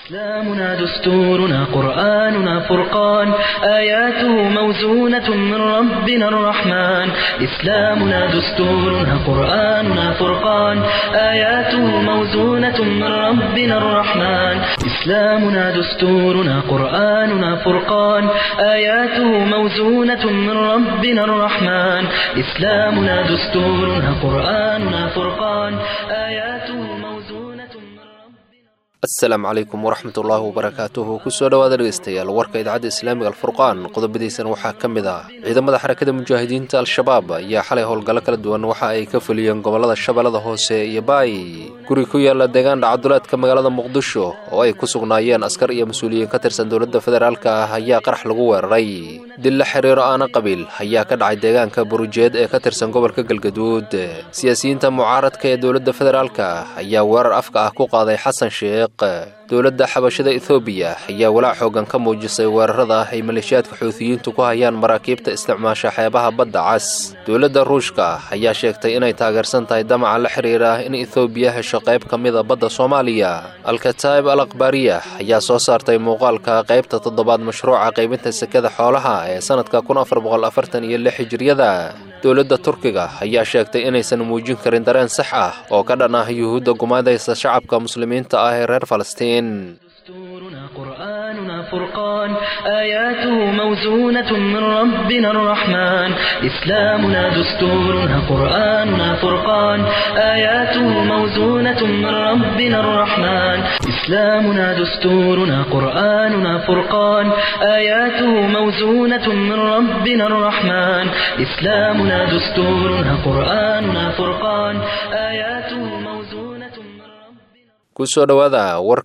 إسلامنا دستورنا قرآننا فرقان آياته موزونة من ربنا الرحمن إسلامنا دستورنا قرآننا فرقان آياته موزونة من ربنا الرحمن إسلامنا دستورنا قرآننا فرقان آياته موزونة من ربنا الرحمن إسلامنا دستورنا قرآننا فرقان آياته موزونة من ربنا asalaamu calaykum waraxmat ullaahi wabarakaatuhu kusoo dhowaada dhegeystayaal warka idaacadda islaamiga alfurqaan qodobadiisana waxaa ka mid ah ciidamada xarakada mujaahidiinta al-shabaab ayaa xalay howlgallo kala duwan waxa ay ka fuliyeen gobollada shabeellada hoose iyo baay guri ku yaala deegaan dhacduleedka magaalada muqdisho oo ay ku sugnaayeen askar iyo mas-uuliyiin ka tirsan dowladda federaalka ah ayaa qarax lagu weeraray dil la xiriiro aana qabiil ayaa ka dhacay deegaanka burujeed ee ka tirsan gobolka galgaduud siyaasiyiinta mucaaradka ee dowladda federaalka ayaa weerar afka ah ku qaaday xasan sheekh dowladda xabashada ethoobiya ayaa walaac xoogan ka muujisay weerarada ay maleeshiyaadka xuutiyiintu ku hayaan maraakiibta isticmaasha xeebaha badda cas dowladda ruushka ayaa sheegtay inay taageersan tahay damaca la xiriira in ethoobiya hesho qayb ka mida badda soomaaliya alkataib al akhbaariya ayaa soo saartay muuqaalka qaybta toddobaad mashruuca qaybinta sekada xoolaha ee sannadka kun afar boqol afartan iyo lix hijiriyada dowladda turkiga ayaa sheegtay inaysan muujin karin dareen sax ah oo ka dhan ah yuhuudda gumaadaysa shacabka muslimiinta ah ee reer falastiin دستورنا قرآننا فرقان آياته موزونة من ربنا الرحمن إسلامنا دستورنا قرآننا فرقان آياته موزونة من ربنا الرحمن إسلامنا دستورنا قرآننا فرقان آياته موزونة من ربنا الرحمن إسلامنا دستورنا قرآننا فرقان آياته موزونة من ربنا kusoo dhowaada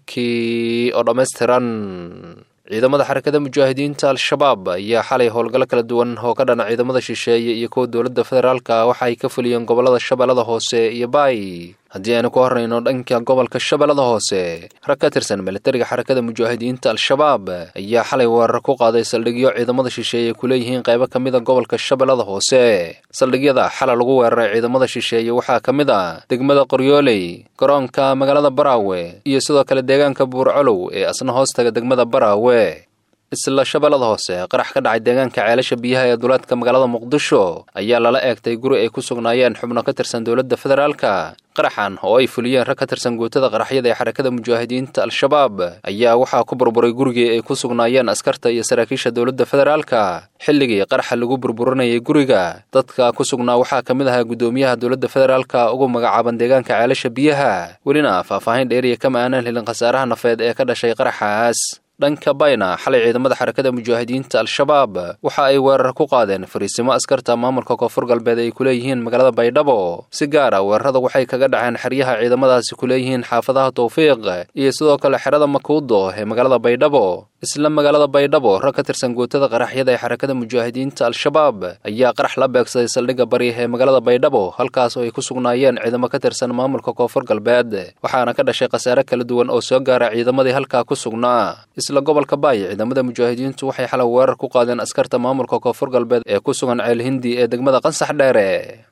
warkii oo dhammaystiran ciidamada xarakada mujaahidiinta al-shabaab ayaa xalay howlgallo kala duwan oo ka dhana ciidamada shisheeye iyo kuwa dowladda federaalka waxa ay ka fuliyeen gobollada shabeellada hoose iyo baay haddii aynu ku horrayno dhanka gobolka shabeellada hoose rag ka tirsan militariga xarakada mujaahidiinta al-shabaab ayaa xalay weerar ku qaaday saldhigyo ciidamada shisheeye ku leeyihiin qaybo ka mid a gobolka shabeellada hoose saldhigyada xala lagu weeraray ciidamada shisheeye waxaa ka mid ah degmada qoryooley garoonka magaalada baraawe iyo sidoo kale deegaanka buurcolow ee asna hoostaga degmada baraawe isla shabeellada hoose qarax ka dhacay deegaanka ceelasha biyaha ee duleedka magaalada muqdisho ayaa lala eegtay guri ay ku sugnaayeen xubno ka tirsan dowladda federaalka qaraxan oo ay fuliyeen rag ka tirsan guutada qaraxyada ee xarakada mujaahidiinta al-shabaab ayaa waxaa ku burburay gurigii ay ku sugnaayeen askarta iyo saraakiisha dowladda federaalka xilligii qaraxa lagu burburinayay guriga dadka ku sugnaa waxaa ka mid ahaa guddoomiyaha dowladda federaalka ugu magacaaban deegaanka ceelasha biyaha welina faahfaahin dheeriya kama aanaan helin khasaaraha nafeed ee ka dhashay qaraxaas dhanka bayna xalay ciidamada xarakada mujaahidiinta al-shabaab waxa ay weerar ku qaadeen fariisimo askarta maamulka koonfur galbeed ay ku leeyihiin magaalada baydhabo si gaara weerarada waxay kaga dhaceen xeryaha ciidamadaasi ku leeyihiin xaafadaha tawfiiq iyo sidoo kale xerada makuudo ee magaalada baydhabo isla magaalada baydhabo rag ka tirsan guutada qaraxyada ee xarakada mujaahidiinta al-shabaab ayaa qarax la beegsaday saldhigga bari ee magaalada baydhabo halkaas oo ay ku sugnaayeen ciidamo ka tirsan maamulka koonfur galbeed waxaana ka dhashay khasaare kala duwan oo soo gaara ciidamadii halkaa ku sugnaa isla gobolka baay ciidamada mujaahidiintu waxay xalay weerar ku qaadeen askarta maamulka koonfur galbeed ee ku sugan ceel hindi ee degmada qansax dheere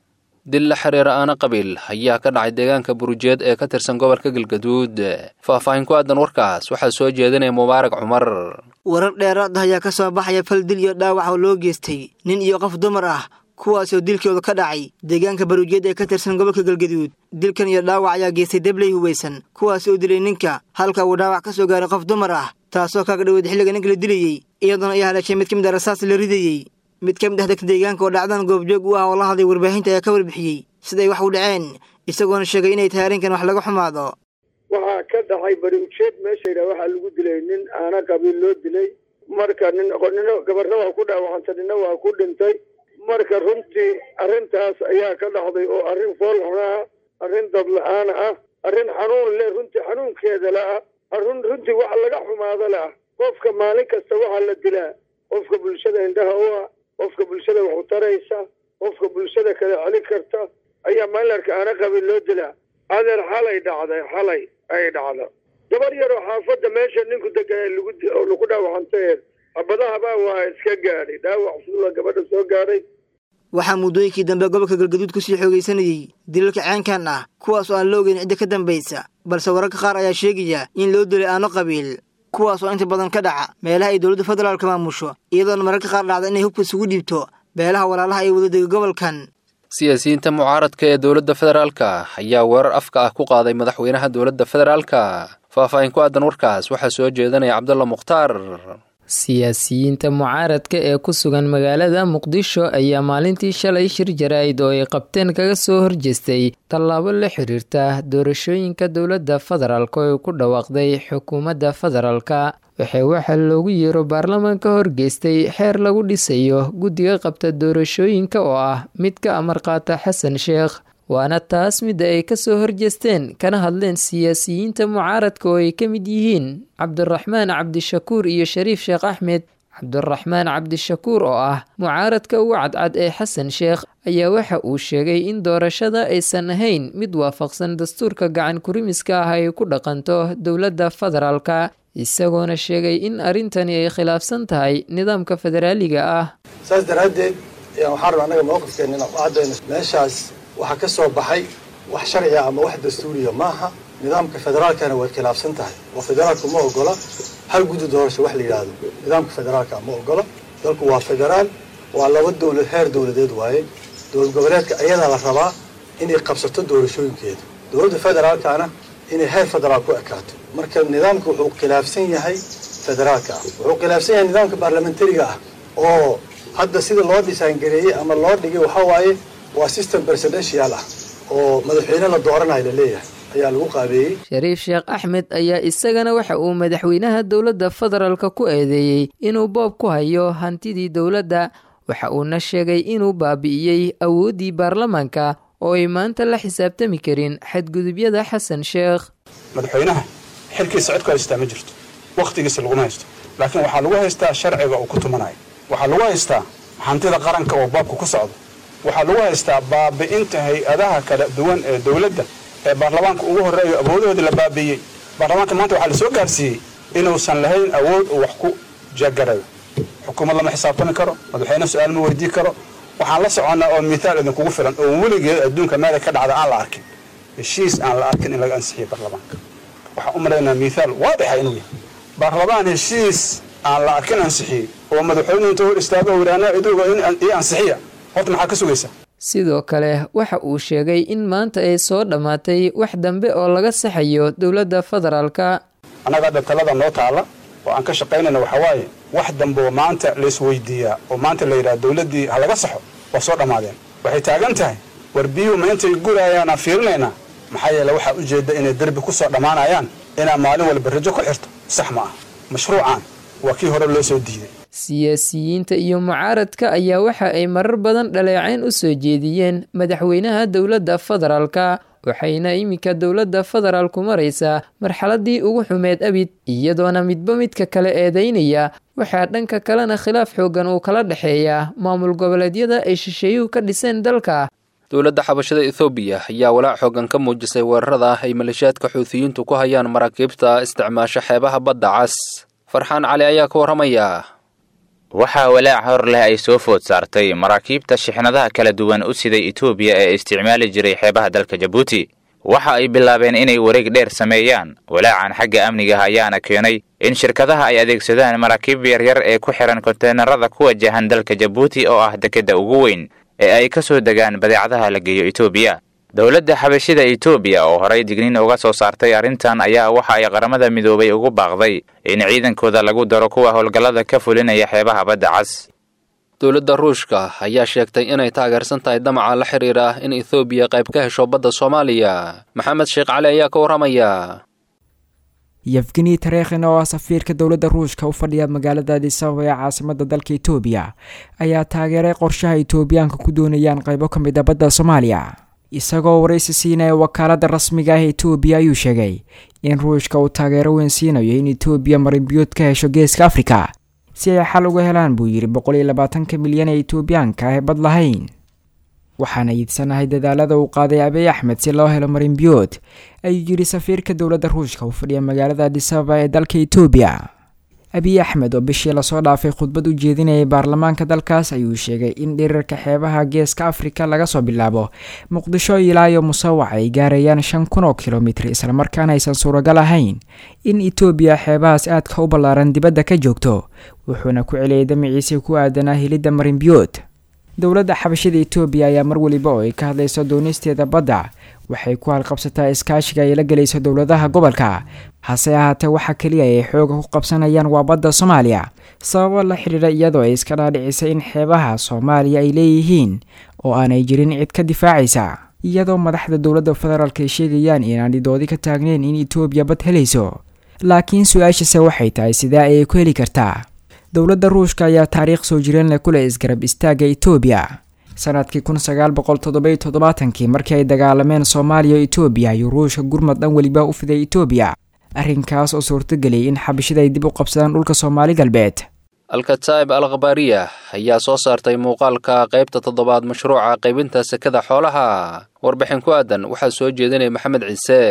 dil la xiriira aana qabiil ayaa ka dhacay deegaanka burujeed ee ka tirsan gobolka galgaduud faahfaahin ku aadan warkaas waxaa soo jeedinaya mubaarak cumar warar dheeraad ah ayaa ka soo baxaya fal dil iyo dhaawac oo loo geystay nin iyo qof dumar ah kuwaasoo dilkooda ka dhacay deegaanka baruujeed ee ka tirsan gobolka galgaduud dilkan iyo dhaawac ayaa geystay debley hubaysan kuwaas oo dilay ninka halka uu dhaawac ka soo gaaray qof dumar ah taasoo kaga dhoweed xilliga ninka la dilayey iyadoona ay haleeshay mid ka mid a rasaas la ridayey mid ka mid ah dadka deegaanka oo dhacdan goobjoog u ah oo la hadlay warbaahinta ayaa ka warbixiyey siday wax u dhaceen isagoona sheegay inay tahay arrinkan wax laga xumaado waxaa ka dhacay bari ujeed meesha yidhaha waxaa lagu dilay nin aana qabiil loo dilay marka nin nina gabarna waa ku dhaawacantay nina waa ku dhintay marka runtii arrintaas ayaa ka dhacday oo arrin fool xunaa arrin dadla-aan ah arrin xanuun leh runtii xanuunkeeda la ah arrin runtii wax laga xumaado la ah qofka maalin kasta waxaa la dilaa qofka bulshada indhaha u ah qofka bulshada wax u taraysa qofka bulshada kala celin karta ayaa maalarka aana qabiil loo dilaa adeer xalay dhacday xalay ay dhacda gabar yaroo xaafadda meesha ninku degan lagu oo lagu dhaawacantay abadahabaa waa iska gaadhay dhaawac suula gabadha soo gaadhay waxaa muddooyinkii dambe gobolka galgaduud kusii xoogaysanayey dilalka ceenkan ah kuwaas oo aan la ogeyn cidda ka dambaysa balse wararka qaar ayaa sheegaya in loo dilay aano qabiil kuwaas oo inta badan ka dhaca meelaha ay dowladda federaalka maamusho iyadoona mararka qaar dhacda inay hubka isugu dhiibto beelaha walaalaha ay wadadega gobolkan siyaasiyiinta mucaaradka ee dowladda federaalka ayaa weerar afka ah ku qaaday madaxweynaha dowladda federaalka faahfaahin ku aadan warkaas waxaa soo jeedanaya cabdulla mukhtaar siyaasiyiinta mucaaradka ee ku sugan magaalada muqdisho ayaa maalintii shalay shir jaraa'id oo ay qabteen kaga soo horjeestay tallaabo la xiriirta doorashooyinka dowladda federaalk oo ay ku dhawaaqday xukuumadda federaalka waxay waxa loogu yeero baarlamaanka horgeystay xeer lagu dhisayo guddiga qabta doorashooyinka oo ah mid ka amar qaata xasan sheekh waana taas midda ay kasoo horjeesteen kana hadleen siyaasiyiinta mucaaradka oo ay ka mid yihiin cabdiraxmaan cabdishakuur iyo shariif sheekh axmed cabdiraxmaan cabdishakuur oo ah mucaaradka ugu cadcad ee xasan sheekh ayaa waxa uu sheegay in doorashada aysan ahayn mid waafaqsan dastuurka gacan kurimiska ah ay ku dhaqanto dowladda federaalka isagoona sheegay in arrintani ay khilaafsan tahay nidaamka federaaliga ah saas daraaddeed ayaan waxaan rabaa annaga mowqifkeenna inaan ku caddayno meeshaas waxaa ka soo baxay wax sharciga ama wax dastuuriya maaha nidaamka federaalkana way khilaafsan tahay oo federaalku ma ogola hal guddi doorasho wax la yidhaahdo nidaamka federaalka ma ogola dalku waa federaal waa laba dowlad heer dowladeed waaye dowlad goboleedka ayadaa la rabaa inay qabsato doorashooyinkeeda dowladda federaalkana inay heer federaal ku ekaato marka nidaamka wuxuu khilaafsan yahay federaalka ah wuxuu khilaafsan yahay nidaamka baarlamentariga ah oo hadda sida loo dhisaangareeyey ama loo dhigay waxaa waaye waa system presidential ah oo madaxweyne la dooranayo la leeyahay ayaa lagu qaabeeyey shariif sheekh axmed ayaa isagana waxa uu madaxweynaha dowladda federaalka ku eedeeyey inuu boob ku hayo hantidii dowladda waxa uuna sheegay inuu baabi'iyey awooddii baarlamaanka oo ay maanta la xisaabtami karin xadgudubyada xasan sheekh madaxweynaha xilkiisa cod ku haystaa ma jirto wakhtigiisa laguma haysto laakiin waxaa lagu haystaa sharciga uu ku tumanayo waxaa lagu haystaa hantida qaranka oo baabka ku socdo waxaa lagu haystaa baabi'inta hay-adaha kala duwan ee dowladda ee baarlamaanka ugu horreeyo awoodahoodii la baabi'iyey baarlamaanka maanta waxaa la soo gaarsiiyey inuusan lahayn awood uu wax ku jagarayo xukuumad lama xisaabtami karo madaxweyne su-aal ma weydii karo waxaan la soconnaa oo mithaal idinkugu filan oo weligeed adduunka meelay ka dhacda aan la arkin heshiis aan la arkin in laga ansixiyo baarlamaanka waxaan u malaynaa mithaal waadixa inuu yahay baarlamaan heshiis aan la arkin ansixiyey oo madaxweynuhu inta hor istaago wiraanaa iduga io ansixiya horta maxaa ka sugaysaa sidoo kale waxa uu sheegay in maanta ay soo dhammaatay wax dambe oo laga saxayo dowladda federaalka annaga hadda talada noo taalla oo aan ka shaqaynayna waxaa waaye wax dambe oo maanta laisweydiiyaa oo maanta la yidhaha dowladdii ha laga saxo waa soo dhammaadeen waxay taagan tahay war biyuhu ma intay gurayaanaan fiirinaynaa maxaa yeele waxaa ujeedda inay derbi ku soo dhammaanayaan inaa maalin walba rajo ku xirto sax ma ah mashruucan waa kii hore loo soo diiday siyaasiyiinta iyo mucaaradka ayaa waxa ay marar badan dhaleecayn u soo jeediyeen madaxweynaha dowladda federaalka waxayna iminka dowladda federaalku maraysaa marxaladii ugu xumeed abid iyadoona midba midka kale eedeynaya waxaa dhanka kalena khilaaf xoogan uu kala dhexeeyaa maamul goboleedyada ay shisheeyuhu ka dhiseen dalka dowladda xabashada ethoobiya ayaa walaac xoogan ka muujisay weerarada ay maleeshiyaadka xuutiyiintu ku hayaan maraakiibta isticmaasho xeebaha badda cas farxaan cali ayaa ka warramaya waxaa walaac hor leh ay soo food saartay maraakiibta shixnadaha kala duwan u siday etoobiya ee isticmaali jiray xeebaha dalka jabuuti waxa ay bilaabeen inay wareeg dheer sameeyaan walaacan xagga amniga ayaana keenay in shirkadaha ay adeegsadaan maraakiib yaryar ee ku xihan konteenarada ku wajahan dalka jabuuti oo ah dekedda ugu weyn ee ay ka soo degaan badeecadaha la geeyo etoobiya dowladda xabashida etoobiya oo horay digniin uga soo saartay arrintan ayaa waxa ay qaramada midoobay ugu baaqday in ciidankooda lagu daro kuwa howlgallada ka fulinaya xeebaha badda cas dowladda ruushka ayaa sheegtay inay taageersan tahay damaca la xiriira in ethoobiya qayb ka hesho badda soomaaliya maxamed sheekh cali ayaa ka warramaya yefgeni tareekhin oo ah safiirka dowladda ruushka u fadhiya magaalada adisababa ee caasimada dalka etoobiya ayaa taageeray qorshaha etoobiyaanka ku doonayaan qaybo ka mid a badda soomaaliya isagoo waraysi siinaya wakaalada rasmiga ah etoobiya ayuu sheegay in ruushka uu taageero weyn siinayo in etoobiya marinbiyood ka hesho geeska afrika si ay xal uga helaan buu yidhi boqol iyo labaatanka milyan ee etoobiyaanka ah ee bad lahayn waxaana iidsanahay dadaalada uu qaaday abiy axmed si loo helo marinbiyood ayuu yidhi safiirka dowladda ruushka u fadhiya magaalada adisababa ee dalka etoobiya abiy axmed oo bishii lasoo dhaafay khudbad u jeedinayay baarlamaanka dalkaas ayuu sheegay in dhirirka xeebaha geeska afrika laga soo bilaabo muqdisho ilaayo musawac ay gaarayaan shan kun oo kilomitir islamarkaana aysan suuragal ahayn in etoobiya xeebahaas aadka u ballaaran dibadda ka joogto wuxuuna ku celiyay damiciisii ku aadanaa helidda marinbiyood dowladda xabashada etoobiya ayaa mar weliba oo ay ka hadlayso doonisteeda badda waxay ku halqabsataa iskaashiga ay la gelayso dowladaha gobolka hase ahaatee waxa keliya ay xooga ku qabsanayaan waa badda soomaaliya sababo la xidhiidha iyadoo ay iska dhaadhicisay in xeebaha soomaaliya ay leeyihiin oo aanay jirin cid ka difaacaysa iyadoo madaxda dowladda federaalk ay sheegayaan inaan dhidoodi ka taagneyn in etoobiya bad helayso laakiin su-aashase waxay tahay sidee ayay ku heli kartaa dowladda ruushka ayaa taariikh soo jireen leh ku leh isgarab istaagga etoobiya sanadkii kun sagaal boqol toddoby toddobaatankii markii ay dagaalameen soomaaliya o etoobiya ayuu ruushka gurmad dhan weliba u fiday etoobiya arrinkaas oo suurtageliyay in xabashida ay dib u qabsadaan dhulka soomaali galbeed alkataa'ib al khabaariya ayaa soo saartay muuqaalka qaybta toddobaad mashruuca qaybinta sekada xoolaha warbixin ku aadan waxaa soo jeedinaya maxamed ciise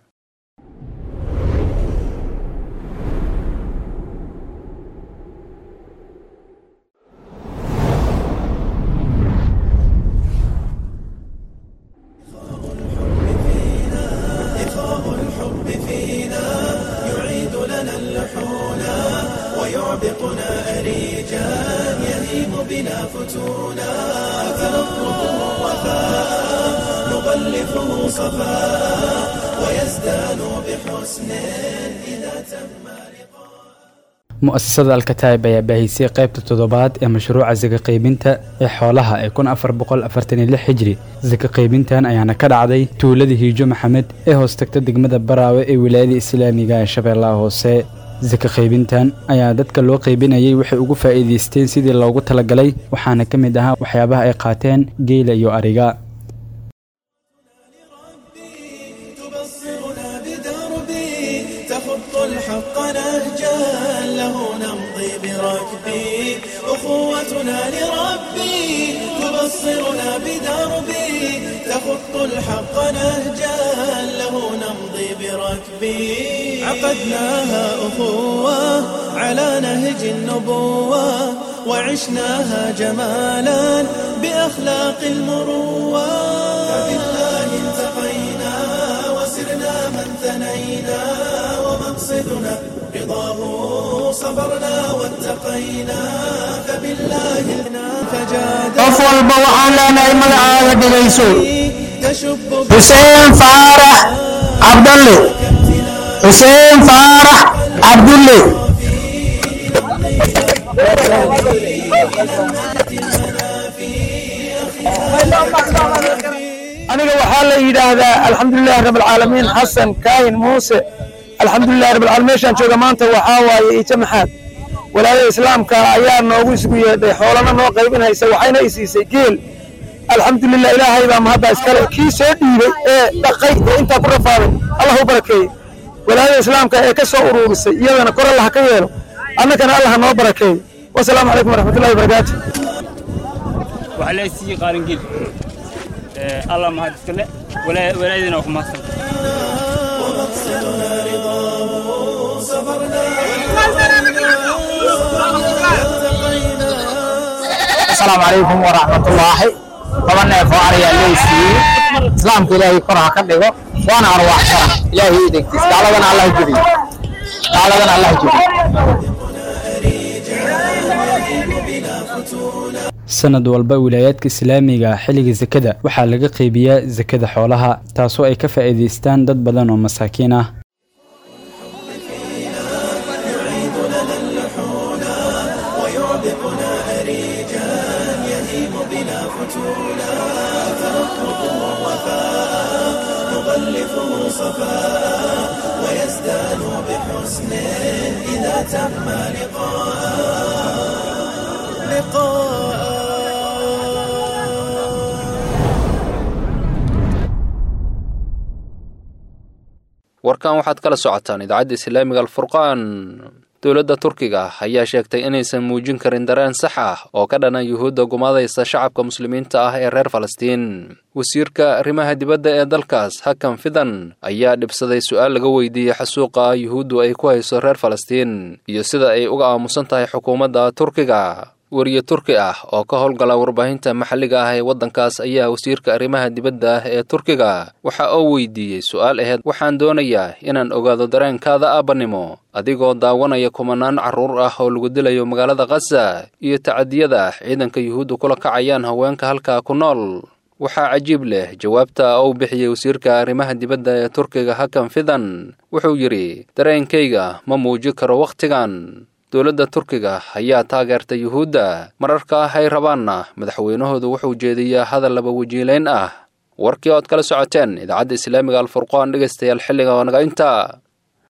mu'asasada alkataib ayaa baahisay qaybta toddobaad ee mashruuca saka qaybinta ee xoolaha ee kun afar boqol afartan iyo lix hijri saka qaybintan ayaana ka dhacday tuulada hiijo maxamed ee hoos tagta degmada baraawe ee wilaayada islaamiga ee shabeellaha hoose saka qaybintan ayaa dadka loo qaybinayay waxay ugu faa'iidaysteen sidii loogu talagalay waxaana ka mid ahaa waxyaabaha ay qaateen geela iyo ariga الحق نهجا له نمضي بركبي أخوتنا لربي تبصرنا بدربي تخط الحق نهجا له نمضي بركبي عقدناها أخوة على نهج النبوة وعشناها جمالا بأخلاق المروة فبالله التقينا وسرنا من ثنينا ومقصدنا رضاه صبرنا واتقينا فبالله فجاد qof walba waxaan leenahay magacaaga dhegayso تشب xuseen faarax cabdalle xuseen faarax cabdulle aniga waxaa la yidhaahdaa alxamdulilahi rab alcaalamiin xasan kaahin muuse alxamdulilahi rab alcaalamiin meeshaan jooga maanta waxaa waaye ijo maxaad walaayada islaamka ayaa noogu isugu yeedhay xoolana noo qaybinaysa waxayna i siisay geel alxamdulilah ilaahay baa mahadda iskale kii soo dhiibay ee dhaqay ee intaa ku rafaaday allah u barakeeye walaayada islaamka ee ka soo uruurisay iyadana kor allah ka yeelo annagana allah noo barakeeye wasalaamu calaykum waraxmatullahi wabarakaatu waxaa la siiyey qaarangel allah mahad iskale walaayadina waa ku mahadsan ومقصدنا رضاه صبرنا asalaamu calaykum waraxmatullaahi laba neef oo ariyaa loo siiyey islaamka ilaahay kor ha ka dhigo waana arwaaxsana ilaahay ii dhegtiis gaaladana allah jebiyo gaaladana allah jebiyo sanad walba wilaayaadka islaamiga xilliga sakada waxaa laga qaybiyaa sakada xoolaha taasoo ay ka faa'iidaystaan dad badan oo masaakiin ah warkan waxaad kala socotaan idaacadda islaamiga alfurqaan dowladda turkiga ayaa sheegtay inaysan muujin karin dareen sax ah oo ka dhana yuhuudda gumaadaysa shacabka muslimiinta ah ee reer falastiin wasiirka arrimaha dibadda ee dalkaas hakan fidan ayaa dhibsaday su-aal laga weydiiyey xasuuqa yuhuuddu ay ku hayso reer falastiin iyo sida ay uga aamusan tahay xukuumadda turkiga weriye turki ah oo ka howlgala warbaahinta maxalliga ah ee waddankaas ayaa wasiirka arrimaha dibadda ah ee turkiga waxa uu weydiiyey su-aal aheyd waxaan doonayaa inaan ogaado dareenkaada aabanimo adigoo daawanaya kumanaan carruur ah oo lagu dilayo magaalada khaza iyo tacadiyada ciidanka yuhuudda kula kacayaan haweenka halkaa ku nool waxaa cajiib leh jawaabta uu bixiyey wasiirka arrimaha dibadda ee turkiga hakan fidan wuxuu yidhi dareenkayga ma muuji karo wakhtigan dowladda turkiga ayaa taageertay yuhuudda mararka ah ay rabaanna madaxweynahoodu wuxuu jeediyaa hadal laba wajiilayn ah warkii ood kala socoteen idaacadda islaamiga alfurqaan dhegaystayaal xilliga oo naga inta